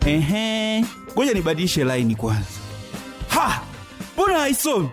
Ehe, ngoja nibadilishe laini kwanza. Ha, mbona haisomi?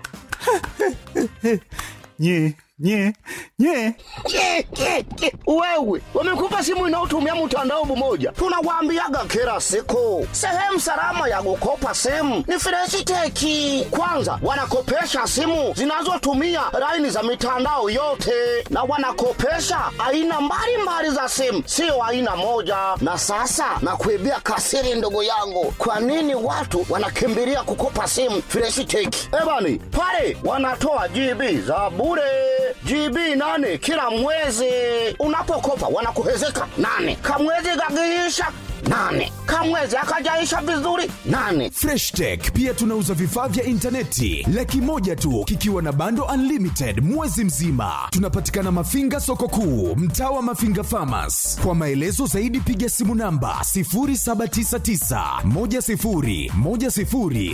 nye nye nye Ke, ke, ke. Wewe wamekupa simu inayotumia mtandao mmoja, tunawaambiaga kila siku, sehemu salama ya kukopa simu ni Freshiteki. Kwanza wanakopesha simu zinazotumia laini za mitandao yote, na wanakopesha aina mbalimbali za simu, sio aina moja. Na sasa nakuibia kasiri, ndugu yangu, kwa nini watu wanakimbilia kukopa simu Freshiteki? Ebani pale wanatoa GB za bure GB nane kila mwezi. Unapokopa wanakuhezeka nane, kamwezi gagiisha nane, kamwezi akajaisha vizuri nane. Fresh Tech pia tunauza vifaa vya intaneti laki moja tu kikiwa na bando unlimited mwezi mzima. Tunapatikana Mafinga soko kuu, mtaa wa Mafinga Farmers. Kwa maelezo zaidi piga simu namba 0799 10 10 00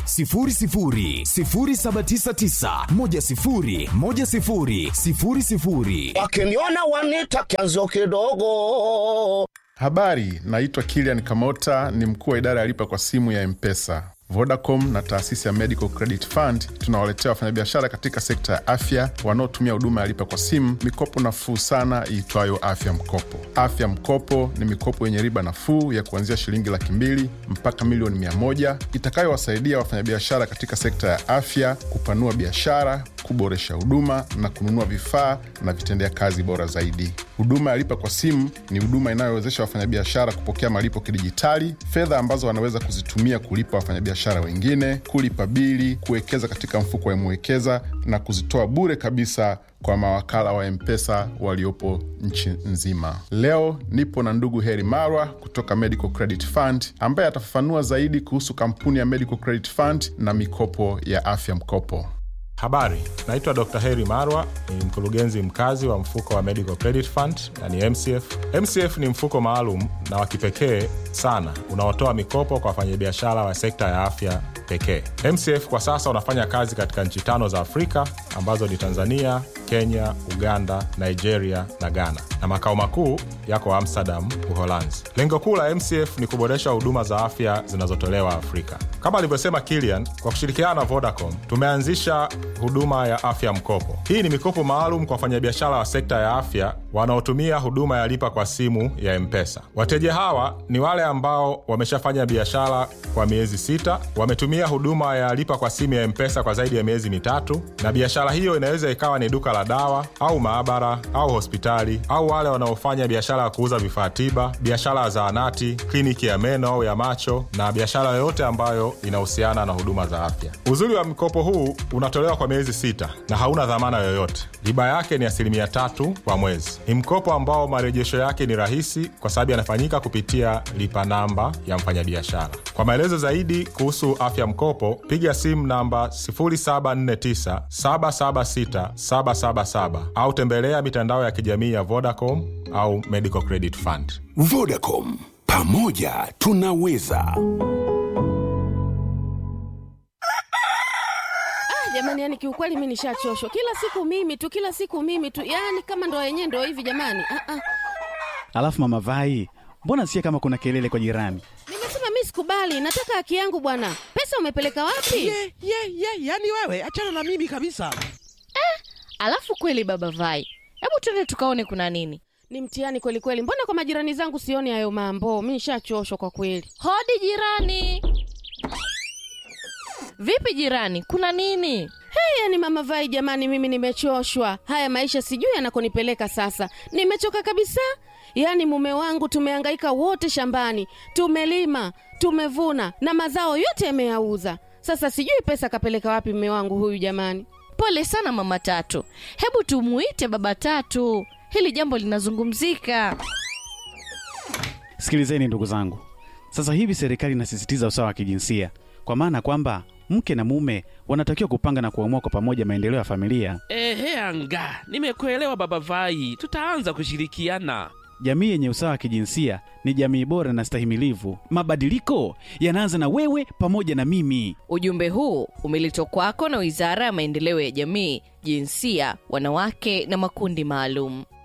0799 10 10 00. Wakiniona wanita kianzo kidogo. Habari, naitwa Kilian Kamota, ni mkuu wa idara ya lipa kwa simu ya Mpesa. Vodacom na taasisi ya Medical Credit Fund tunawaletea wafanyabiashara katika sekta ya afya wanaotumia huduma ya lipa kwa simu mikopo nafuu sana iitwayo Afya Mkopo. Afya Mkopo ni mikopo yenye riba nafuu ya kuanzia shilingi laki mbili mpaka milioni mia moja itakayowasaidia wafanyabiashara katika sekta ya afya kupanua biashara, kuboresha huduma na kununua vifaa na vitendea kazi bora zaidi. Huduma ya lipa kwa simu ni huduma inayowezesha wafanyabiashara kupokea malipo kidijitali, fedha ambazo wanaweza kuzitumia kulipa wafanyabiashara wengine, kulipa bili, kuwekeza katika mfuko wa Mwekeza na kuzitoa bure kabisa kwa mawakala wa Mpesa waliopo nchi nzima. Leo nipo na ndugu Heri Marwa kutoka Medical Credit Fund ambaye atafafanua zaidi kuhusu kampuni ya Medical Credit Fund na mikopo ya afya mkopo. Habari, naitwa Dr. Heri Marwa, ni mkurugenzi mkazi wa mfuko wa Medical Credit Fund na ni MCF. MCF ni mfuko maalum na wa kipekee sana unaotoa mikopo kwa wafanyabiashara wa sekta ya afya pekee. MCF kwa sasa unafanya kazi katika nchi tano za Afrika ambazo ni Tanzania, Kenya, Uganda, Nigeria na Ghana, na makao makuu yako Amsterdam, Uholanzi. Lengo kuu la MCF ni kuboresha huduma za afya zinazotolewa Afrika. Kama alivyosema Kilian, kwa kushirikiana na Vodacom tumeanzisha huduma ya afya mkopo. Hii ni mikopo maalum kwa wafanyabiashara wa sekta ya afya wanaotumia huduma ya lipa kwa simu ya Mpesa. Wateja hawa ni wale ambao wameshafanya biashara kwa miezi sita, wametumia huduma ya lipa kwa simu ya Mpesa kwa zaidi ya miezi mitatu, na biashara hiyo inaweza ikawa ni duka la dawa au maabara au hospitali, au wale wanaofanya biashara ya kuuza vifaa tiba, biashara ya zahanati, kliniki ya meno au ya macho, na biashara yoyote ambayo inahusiana na huduma za afya. Uzuri wa mkopo huu unatolewa kwa miezi sita na hauna dhamana yoyote. Riba yake ni asilimia tatu kwa mwezi. Ni mkopo ambao marejesho yake ni rahisi kwa sababu yanafanyika kupitia lipa namba ya mfanyabiashara. Kwa maelezo zaidi kuhusu afya mkopo, piga simu namba 0749 776 777 au tembelea mitandao ya kijamii ya Vodacom au Medical Credit Fund. Vodacom, pamoja tunaweza. jamani yani kiukweli mi nishachoshwa kila siku mimi tu kila siku mimi tu yani kama ndo yenyewe ndo hivi jamani ah, ah. Alafu mama Vai, mbona sikia kama kuna kelele kwa jirani? nimesema mi sikubali nataka haki yangu bwana pesa umepeleka wapi ye ye ye yani wewe achana na mimi kabisa Alafu kweli baba Vai, hebu twende tukaone kuna nini. ni mtihani kweli kweli mbona kwa majirani zangu sioni hayo mambo mi nishachoshwa kwa kweli Hodi jirani. Vipi jirani, kuna nini? hey, yani mama vai jamani mimi nimechoshwa haya maisha sijui yanakonipeleka sasa nimechoka kabisa yaani mume wangu tumehangaika wote shambani tumelima tumevuna na mazao yote yameyauza sasa sijui pesa kapeleka wapi mume wangu huyu jamani Pole sana mama Tatu, hebu tumuite baba Tatu, hili jambo linazungumzika. Sikilizeni ndugu zangu, sasa hivi serikali inasisitiza usawa wa kijinsia, kwa maana kwamba mke na mume wanatakiwa kupanga na kuamua kwa pamoja maendeleo ya familia. ehe anga nimekuelewa baba vai tutaanza kushirikiana Jamii yenye usawa wa kijinsia ni jamii bora na stahimilivu. Mabadiliko yanaanza na wewe pamoja na mimi. Ujumbe huu umeletwa kwako na Wizara ya Maendeleo ya Jamii, Jinsia, Wanawake na Makundi Maalum.